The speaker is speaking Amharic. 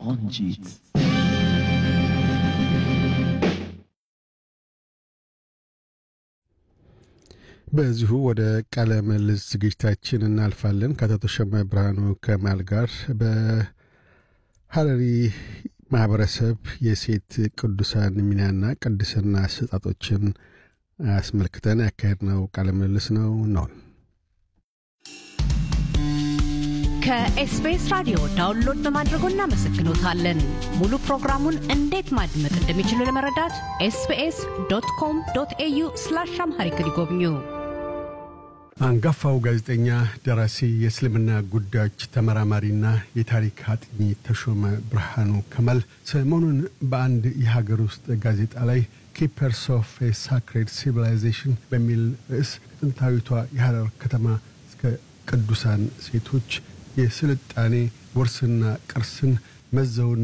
ቆንጂት በዚሁ ወደ ቃለ ምልልስ ዝግጅታችን እናልፋለን። ከአቶ ተሾመ ብርሃኑ ከማል ጋር በሀረሪ ማህበረሰብ የሴት ቅዱሳን ሚናና ቅድስና አሰጣጦችን አስመልክተን ያካሄድነው ቃለ ምልልስ ነው ነው ከኤስቢኤስ ራዲዮ ዳውንሎድ በማድረጎ እናመሰግኖታለን። ሙሉ ፕሮግራሙን እንዴት ማድመጥ እንደሚችሉ ለመረዳት ኤስቢኤስ ዶት ኮም ዶት ኤዩ ስላሽ አምሃሪክ ይጎብኙ። አንጋፋው ጋዜጠኛ፣ ደራሲ፣ የእስልምና ጉዳዮች ተመራማሪና የታሪክ አጥኚ ተሾመ ብርሃኑ ከማል ሰሞኑን በአንድ የሀገር ውስጥ ጋዜጣ ላይ ኪፐርስ ኦፍ ኤ ሳክሬድ ሲቪላይዜሽን በሚል ርዕስ ከጥንታዊቷ የሐረር ከተማ እስከ ቅዱሳን ሴቶች የስልጣኔ ውርስና ቅርስን መዘውን